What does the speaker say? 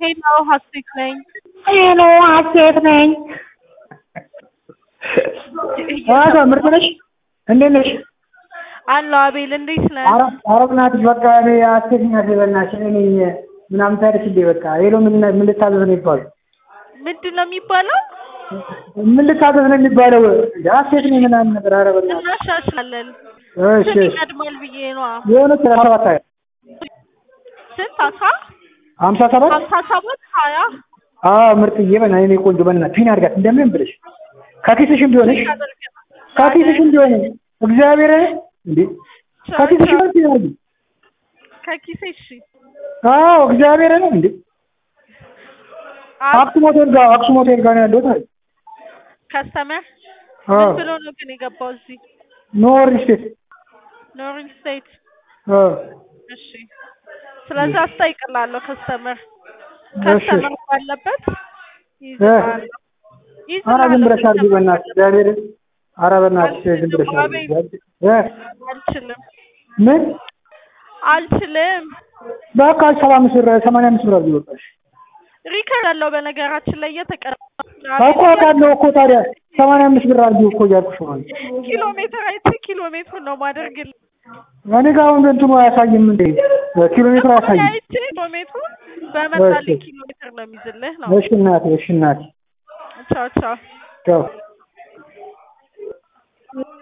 ሄሎ ሀሴት ነኝ። ሄሎ ሀሴት ነኝ። አቶ ምርጥ ነሽ? እንዴት ነሽ? አለሁ አቤል፣ እንዴት ነህ? ኧረ ኧረ በእናትሽ በቃ እኔ ሀሴት ነኝ በእናትሽ እኔ ነኝ ምናምን ታያለሽ እንዴ? በቃ ሄሎ ምን ምን ልታዘዝ ነው የሚባለው? ምንድን ነው የሚባለው? ምን ልታዘዝ ነው የሚባለው? ሀሴት ነኝ ምናምን ነገር ኧረ በእናትሽ እናሻሽላለን። እሺ ስንት እሺ ይቀድማል ብዬ ነዋ። የሆነ ሰላሳ ሰባት ሀያ ስንት አስራ ሀምሳ ሰባት ሀምሳ ሰባት ሀያ አዎ ምርጥዬ በእናትሽ የእኔ ቆንጆ በእናትሽ ፒን አድርጋት እንደምንም ብለሽ ከኪስሽም ቢሆንሽ ከኪስሽም ቢሆን እግዚአብሔር እንዴ ከኪስሽ ቢሆን ፒን አድርጊ ከኪሴ እሺ። አዎ እግዚአብሔር ነው እንዴ አክሱም ሆቴል ጋር አክሱም ሆቴል ጋር ነው ያለሁት አለ ከስተመር አዎ ምን ብሎ ነው ግን የገባው እዚህ ኖር ስቴት ኖሪን ስቴት? አዎ እሺ ስለዚህ አስጠይቅላለሁ ከስተመር እሺ ከስተመር ባለበት ይዝናል ኧረ ዝም ብለሽ አድርጊ በእናትሽ እግዚአብሔር ኧረ በእናትሽ ዝም ብለሽ አድርጊ እ አልችልም ምን አልችልም። በቃ ሰባ አምስት ብር ሰማንያ አምስት ብር አድርጊ በቃ እሺ ሪከርድ አለው በነገራችን ላይ እየተቀረ እኮ አውቃለሁ እኮ ታዲያ ሰማንያ አምስት ብር አድርጊው እኮ እያልኩሽ ነው ኪሎ ሜትር አይቼ ኪሎ ሜትሩን ነው ማደርግልህ። እኔ ጋር አሁን እንትኑ አያሳይም እንዴ ኪሎ ሜትር አያሳይም አይቼ ኪሎ ሜትሩን በመጣልኝ ኪሎ ሜትር ነው የሚይዝልህ ነው። እሺ እናቴ እሺ እናቴ ቻው ቻው። ቻው